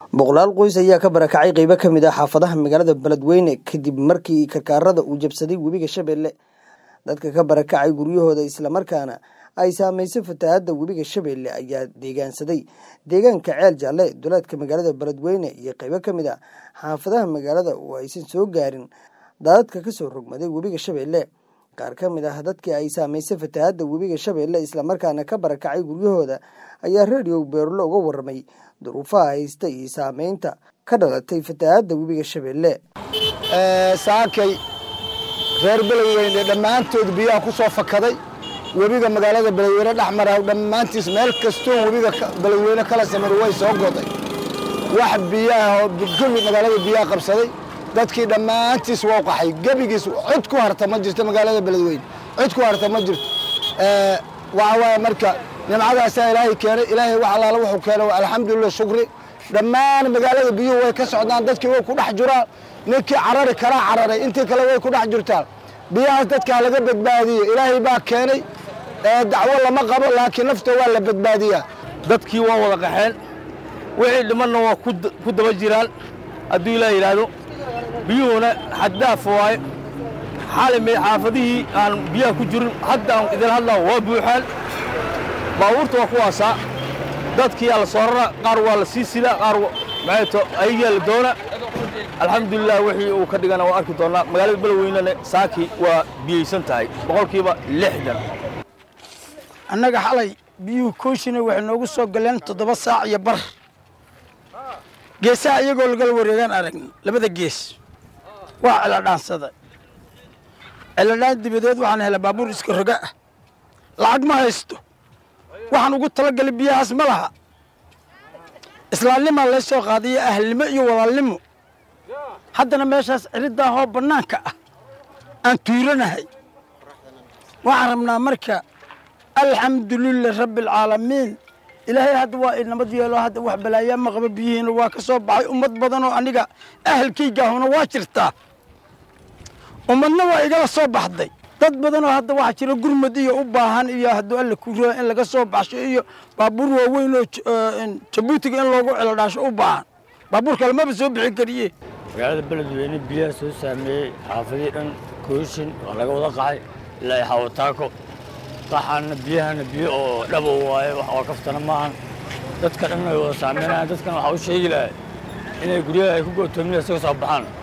boqolaal qoys ayaa ka barakacay qeybo ka mid ah xaafadaha magaalada beledweyne kadib markii karkaarada uu jabsaday webiga shabeelle dadka ka barakacay guryahooda islamarkaana ay saameysay fatahaadda webiga shabeelle ayaa deegaansaday deegaanka ceel jaalle duleedka magaalada beledweyne iyo qeybo ka mid ah xaafadaha magaalada oo aysan soo gaarin daadadka kasoo rogmaday webiga shabeelle qaar ka mid ah dadkii ay saameysay fatahaadda webiga shabeelle islamarkaana ka barakacay guryahooda ayaa redio beerlo uga waramay duruufaha haysta iyo saameynta ka dhalatay fatahaadda webiga shabeelle saakay reer beledweyne dhammaantood biyaha ku soo fakaday webiga magaalada beledweyne dhex mara dhammaantiis meel kastoo webiga beledweyne kala samar way soo goday wax biyaha oo gebi magaalada biyaha qabsaday dadkii dhammaantiis waa qaxay gebigiis cod ku harta ma jirto magaalada beledweyne cod ku harta ma jirto waxa waaye marka nimcadaasaa ilaahay keenay ilaahay wax allaala wuxuu keenay waa alxamdulilah shukri dhammaan magaalada biyuhu way ka socdaan dadkii way ku dhex jiraan ninkii carari kalaa cararay intii kale way ku dhex jirtaan biyahaas dadkaa laga badbaadiyey ilaahay baa keenay dacwo lama qabo laakiin nafta waa la badbaadiyaa dadkii waa wada qaxeen wixii dhimanna waa ku daba jiraan hadduu ilaah yidhaahdo biyuhuna xaddaaf waaye xalimi xaafadihii aan biyaha ku jirin hadda aan idin hadlaa waa buuxaan baabuurta waa kuwaasaa dadkii aa la soo rara qaar waa la sii sidaa qaar maxayto ayagiyaa la doona alxamdulilah wixii uu ka dhigana waa arki doonnaa magaalada beledweynena saaki waa biyaysan tahay boqolkiiba lixdan annaga xalay biyuhu kooshina waxay noogu soo galeen toddoba saac iyo bar geesaha iyagoo lagala wareegaan aragni labada gees waa celadhaansada celadhaan dibadeed waxaan helay baabuur iska roga ah lacag ma haysto waxaan ugu talagalay biyahaas ma laha islaamnimaa lay soo qaadiyo ahlnimo iyo walaalnimo haddana meeshaas ciriddaahoo bannaanka ah aan tuuranahay waxaan rabnaa marka alxamdulilah rabbi alcaalamiin ilaahay hadda waa inamad yeelo hadda wax balaayaa ma qaba biyihiina waa ka soo baxay ummad badanoo aniga ahalkaygaahuna waa jirtaa ummadna waa igala soo baxday dad badanoo hadda waxaa jira gurmud iyo u baahan iyo hadduu alla kuraa in laga soo baxsho iyo baabuur waaweyn oo jabuutiga in loogu celodhaasho u baahan baabuurka lamaba soo bixin kariye magaalada beledweyne biyaha soo saameeyey xaafadii dhan kooshin waa laga wada qaxay ilaa xawataako qaxaana biyahana biyo oo dhabo waaye wax oo kaftana maahan dadka dhan ay wada saameynayaan dadkan waxaa u sheegi lahay inay guryaha ay ku go'toominaya isaga soo baxaan